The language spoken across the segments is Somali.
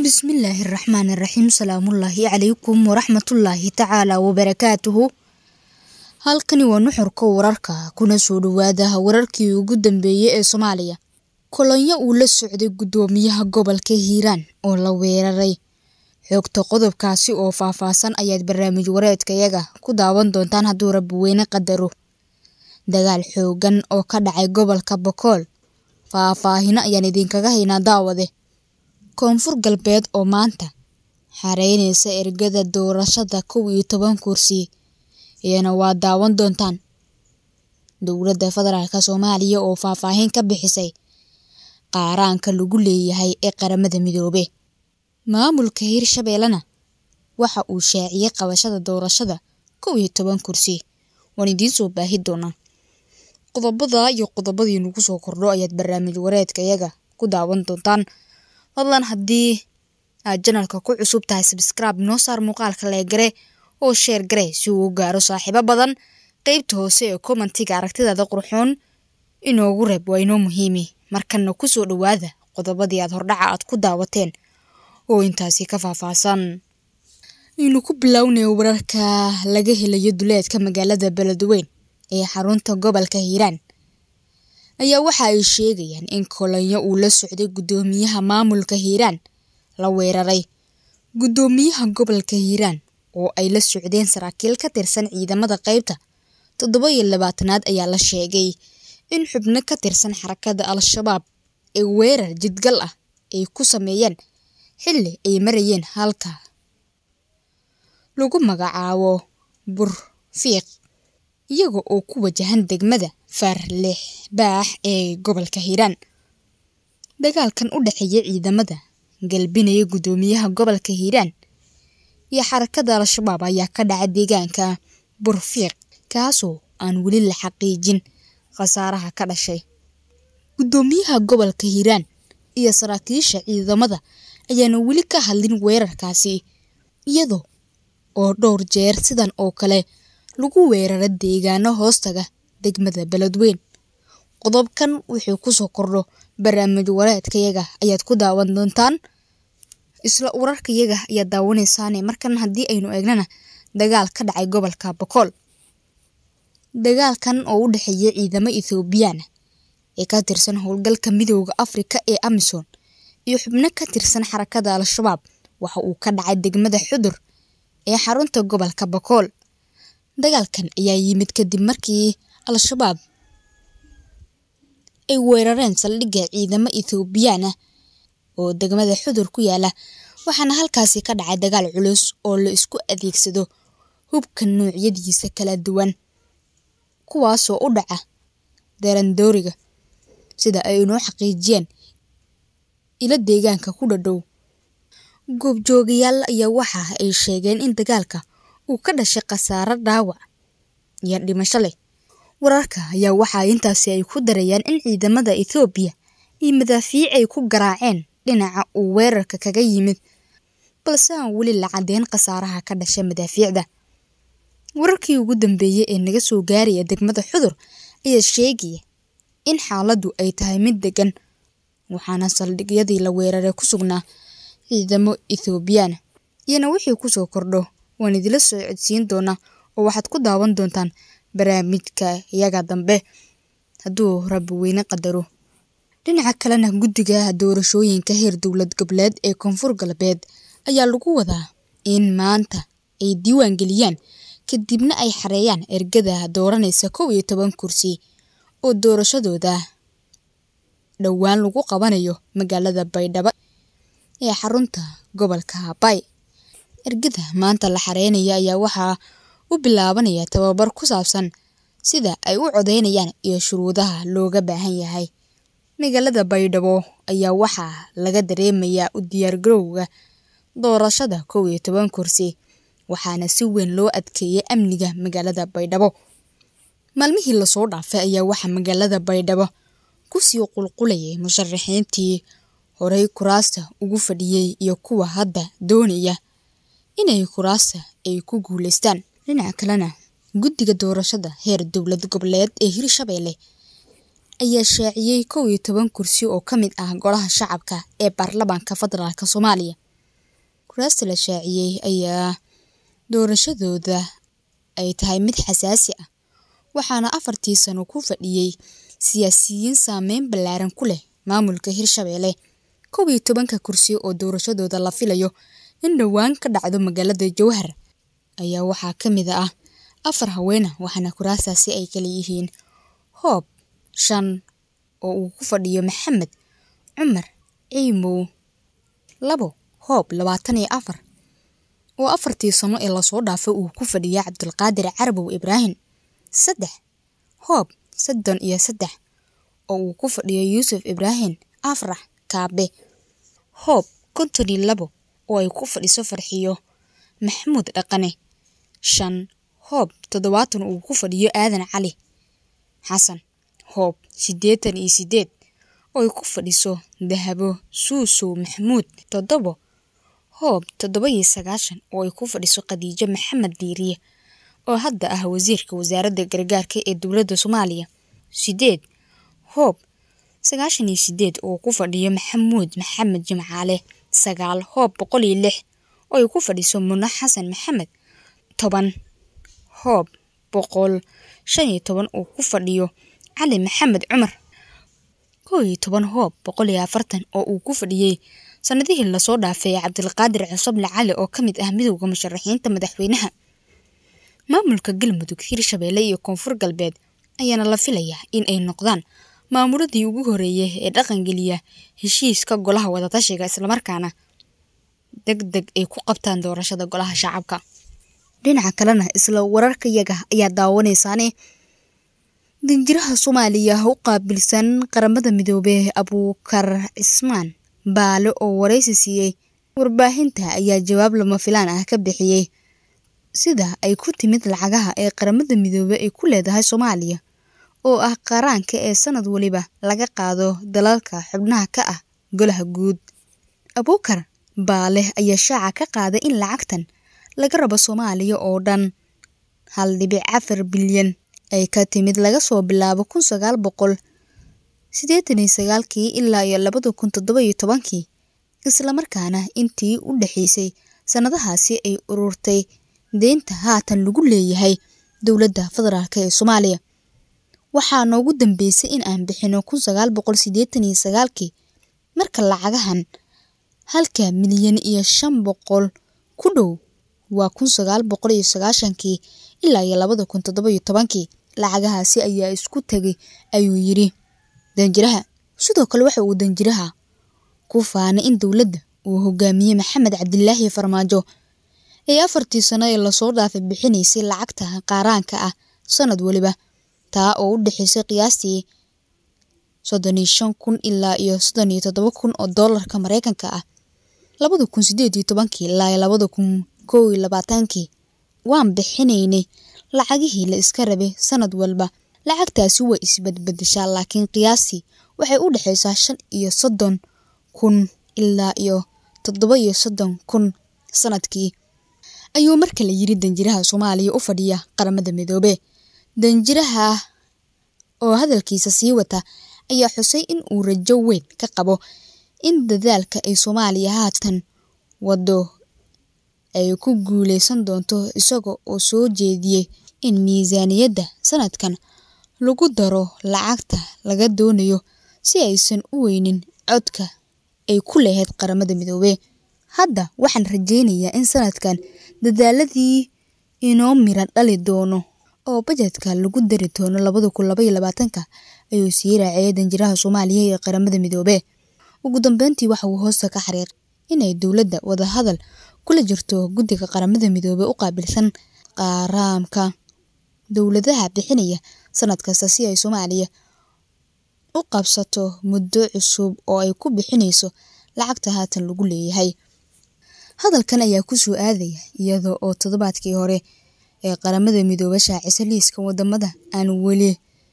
bismillaahi raxmaani raxiim salaamullaahi calaykum waraxmatullaahi tacaala wabarakaatuhu halkani waa nuxurka wararka kuna soo dhawaada wararkii ugu dambeeyey ee soomaaliya kolonyo uu la socday guddoomiyaha gobolka hiiraan oo la weeraray xogta qodobkaasi oo faahfaahsan ayaad barnaamij wareedkayaga ku daawan doontaan hadduu rabbi weyne qadaro dagaal xoogan oo ka dhacay gobolka bokool faahfaahino ayaan idinkaga haynaa daawade koonfur galbeed oo maanta xareyneysa ergada doorashada kow iyo toban kursi iyana waa daawan doontaan dowladda federaalk soomaaliya oo faahfaahin ka bixisay qaaraanka lagu leeyahay ee qaramada midoobe maamulka hirshabeellena waxa uu shaaciyey qabashada doorashada kow iyo toban kursi waan idiin soo baahi doonaa qodobada iyo qodobadii nagu soo kordho ayaad barnaamij wareedka iyaga ku daawan doontaan fadlan haddii aad janalka ku cusub tahay sabscribe noo saar muuqaalka leegare oo sheer gare si uu u gaaro saaxiibo badan qeybta hoose ee commentiga aragtidaada qurxoon inoogu reeb waa inoo muhiimi markana kusoo dhawaada qodobadii aad hordhaca aad ku daawateen oo intaasi ka faahfaahsan aynu ku bilownay wararka laga helayo duleedka magaalada beledweyn ee xarunta gobolka hiiraan ayaa waxa ay sheegayaan in kolonyo uu la socday guddoomiyaha maamulka hiiraan la weeraray guddoomiyaha gobolka hiiraan oo ay la socdeen saraakiil ka tirsan ciidamada qeybta toddoba iyo labaatanaad ayaa la sheegay in xubno ka tirsan xarakada al-shabaab ee weerar jidgal ah ay ku sameeyeen xilli ay marayeen halka lagu magacaabo burfiiq iyaga oo ku wajahan degmada faarleex baax ee gobolka hiiraan dagaalkan u dhexeeya ciidamada galbinaya guddoomiyaha gobolka hiiraan iyo xarakada al-shabaab ayaa ka dhacay deegaanka burfiiq kaasoo aan weli la xaqiijin khasaaraha ka dhashay guddoomiyaha gobolka hiiraan iyo saraakiisha ciidamada ayaana weli ka hadlin weerarkaasi iyadoo oo dhowr jeer sidan oo kale lagu weeraro deegaano hoostaga degmada beledweyn qodobkan wuxuu kusoo kordho barnaamij wareedkayaga ayaad ku daawan doontaan isla wararkayaga ayaad daawaneysaane markan haddii aynu eegnana dagaal ka dhacay gobolka bokool dagaalkan oo u dhexeeya ciidamo ethoobiyaana ee ka tirsan howlgalka midooda afrika ee amisom iyo xubno ka tirsan xarakada al-shabaab waxa uu ka dhacay degmada xudur ee xarunta gobolka bokool dagaalkan ayaa yimid kadib markii al-shabaab ay weerareen saldhigga ciidamo ethoobiyan ah oo degmada xudur ku yaala waxaana halkaasi ka dhacay dagaal culus oo la isku adeegsado hubka noocyadiisa kala duwan kuwaasoo u dhaca darandooriga sida ay inoo xaqiijiyeen ilo deegaanka ku dhadhow goobjoogayaal ayaa waxa ay sheegeen in dagaalka uu ka dhashay khasaaro dhaawac iyo dhimasho leh wararka ayaa waxaa intaasi ay ku darayaan in ciidamada ethoobiya iyo madaafiic ay ku garaaceen dhinaca uu weerarka kaga yimid balse aan weli la caddeyn khasaaraha ka dhashay madaafiicda wararkii ugu dambeeyey ee naga soo gaaraya degmada xudur ayaa sheegaya in xaaladdu ay tahay mid degan waxaana saldhigyadii la weeraray ku sugnaa ciidamo ethoobiyaana iyana wixii kusoo kordho waan idila soo codsiin doonaa oo waxaad ku daawan doontaan barnaamijka iyaga dambe hadduu rabbi weyne qadaro dhinaca kalena guddiga doorashooyinka heer dowlad goboleed ee koonfur galbeed ayaa lagu wadaa in maanta ay diiwaan geliyaan kadibna ay xareeyaan ergada dooranaysa kow iyo toban kursi oo doorashadooda dhowaan lagu qabanayo magaalada baydhabo ee xarunta gobolka habay ergada maanta la xareynaya ayaa waxaa u bilaabanaya tababar ku saabsan sida ay u codeynayaan iyo shuruudaha looga baahan yahay magaalada baydhabo ayaa waxaa laga dareemayaa u diyaargarowga doorashada kow iyo toban kursi waxaana si weyn loo adkeeyay amniga magaalada baydhabo maalmihii lasoo dhaafay ayaa waxaa magaalada baydhabo kusii qulqulayay musharaxiintii horey kuraasta ugu fadhiyey iyo kuwa hadda doonaya inay kuraasta ay ku guuleystaan dhinaca kalena guddiga doorashada heer dowlad goboleed ee hirshabeelle ayaa shaaciyey kow iyo toban kursi oo ka mid ah golaha shacabka ee baarlamaanka federaalk soomaaliya kuraasta la shaaciyey ayaa doorashadooda ay tahay mid xasaasi ah waxaana afartii sano ku fadhiyey siyaasiyiin saameyn ballaaran ku leh maamulka hirshabelle kow iyo tobanka kursi oo doorashadooda la filayo in dhowaan ka dhacdo magaalada jowhar ayaa waxaa ka mid ah afar haweena waxaana kuraastaasi ay kala yihiin hoob shan oo uu ku fadhiyo maxamed cumar ciimow labo hoob labaatan iyo afar oo afartii sano ee lasoo dhaafay uu ku fadhiyay cabdulqaadir carabow ibraahim saddex hoob soddon iyo saddex oo uu ku fadhiyo yuusuf ibraahim afrax kaabe hoob konton iyo labo oo ay ku fadhiso farxiyo maxamuud dhaqane shan hoob toddobaatan uu ku fadhiyo aadan cali xasan hoob siddeetan iyo siddeed oo ay ku fadhiso dahabo suusow maxamuud toddobo hoob toddoba iyo sagaashan oo ay ku fadhiso khadiijo maxamed diiriye oo hadda ah wasiirka wasaaradda gargaarka ee dowladda soomaaliya siddeed hoob sagaashan iyo siddeed oo ku fadhiyo maxamuud maxamed jimcaale sagaal hoob boqol iyo lix oo ay ku fadhiso muno xasan maxamed toban hoob boqol shan iyo toban oo ku fadhiyo cali maxamed cumar kow iyo toban hoob boqol iyo afartan oo uu ku fadhiyey sanadihii lasoo dhaafay cabdilqaadir cusuble cali oo ka mid ah midowda musharaxiinta madaxweynaha maamulka galmudug hirshabelle iyo koonfur galbeed ayaana la filayaa in ay noqdaan maamuladii ugu horeeyay ee dhaqangeliya heshiiska golaha wadatashiga islamarkaana deg deg ay ku qabtaan doorashada golaha shacabka dhinaca kalena isla wararka yaga ayaa daawanaysaane danjiraha soomaaliya u qaabilsan qaramada midoobey abuukar cismaan baale oo waraysi siiyey warbaahinta ayaa jawaab lama filaan ah ka bixiyey sida ay ku timid lacagaha ee qaramada midoobey ay ku leedahay soomaaliya oo ah qaraanka ee sanad waliba laga qaado dalalka xubnaha ka ah golaha guud abuukar baale ayaa shaaca ka qaaday in lacagtan laga rabo soomaaliya oo dhan hal dhibic afar bilyan ay ka timid laga soo bilaabo kun sagaal boqol siddeetan iyo sagaalkii ilaa iyo labada kun toddoba iyo tobankii islamarkaana intii u dhexeysay sannadahaasi ay ururtay deynta haatan lagu leeyahay dowladda federaalk ee soomaaliya waxaa noogu dambeysay in aan bixino kun sagaal boqol siddeetan iyo sagaalkii marka lacagahan halka milyan iyo shan boqol ku dhow waa kun sagaal boqol iyo sagaashankii ilaa iyo labada kun toddoba iyo tobankii lacagahaasi ayaa isku tegay ayuu yidhi danjiraha sidoo kale waxa uu danjiraha ku faanay in dowladda uu hogaamiyey maxamed cabdilaahi farmaajo ee afartii sano ee lasoo dhaafay bixinaysay lacagta qaaraanka ah sanad weliba taa oo u dhexeysay qiyaastii soddon iyo shan kun ilaa iyo soddon iyo toddoba kun oo doolarka mareykanka ah labada kun sideed iyo tobankii ilaa iyo labada kun kow iyo labaatankii waan bixinaynay lacagihii la iska rabay sanad walba lacagtaasi way isbadbadeshaa laakiin qiyaastii waxay u dhexeysaa shan iyo soddon kun ilaa iyo toddoba iyo soddon kun sanadkii ayuu mar kale yiri danjiraha soomaaliya u fadhiya qaramada midoobe danjiraha oo hadalkiisa sii wata ayaa xusay in uu rajo weyn ka qabo in dadaalka ay soomaaliya haatan wado ay ku guuleysan doonto isaga oo soo jeediyey in miisaaniyadda sanadkan lagu daro lacagta laga doonayo si aysan u weynin codka ay ku lahayd qaramada midoobey hadda waxaan rajeynayaa in sanadkan dadaaladii inoo mira dhali doono oo bajetka lagu dari doono labada kun laba iyo labaatanka ayuu sii raaciyay danjiraha soomaaliya ee qaramada midoobe ugu dambeyntii waxa uu hoosta ka xariiq inay dowladda wadahadal kula jirto guddiga qaramada midoobe u qaabilsan qaaraamka dowladaha bixinaya sanad kasta si ay soomaaliya u qabsato muddo cusub oo ay ku bixinayso lacagta haatan lagu leeyahay hadalkan ayaa kusoo aadaya iyada oo toddobaadkii hore ee qaramada midoobe shaacisa liiska wadamada aan weli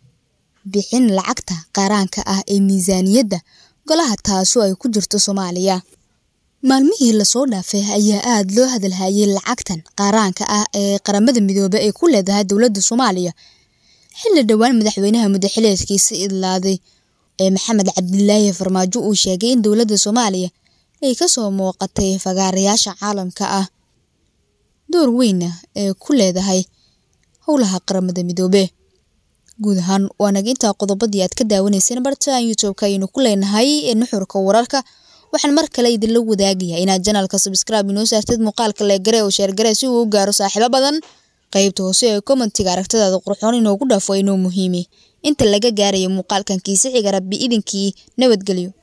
bixin lacagta qaaraanka ah ee miisaaniyadda golaha taasoo ay ku jirto soomaaliya maalmihii lasoo dhaafay ayaa aada loo hadalhayay lacagtan qaaraanka ah ee qaramada midoobe ay ku leedahay dowladda soomaaliya xilli dhowaan madaxweynaha mudaxileedkiisa idlaaday ee maxamed cabdilaahi farmaajo uu sheegay in dowladda soomaaliya ay kasoo muuqatay fagaarayaasha caalamka ah door weynna ee ku leedahay howlaha qaramada midoobe guud ahaan waa naga intaa qodobadii aad ka daawanayseen barta youtube-ka ayaynu ku leenahay ee nuxurka wararka waxaan mar kale idinla wadaagayaa inaad janalka subscribe inoo saartid muuqaalka leegare oo sheergare si uu u gaaro saaxiibo badan qaybta hoose ee commentiga aragtadaada qurxoon inoogu dhaafo inoo muhiimi inta laga gaarayo muuqaalkan kiisi xiga rabbi idinkii nabadgelyo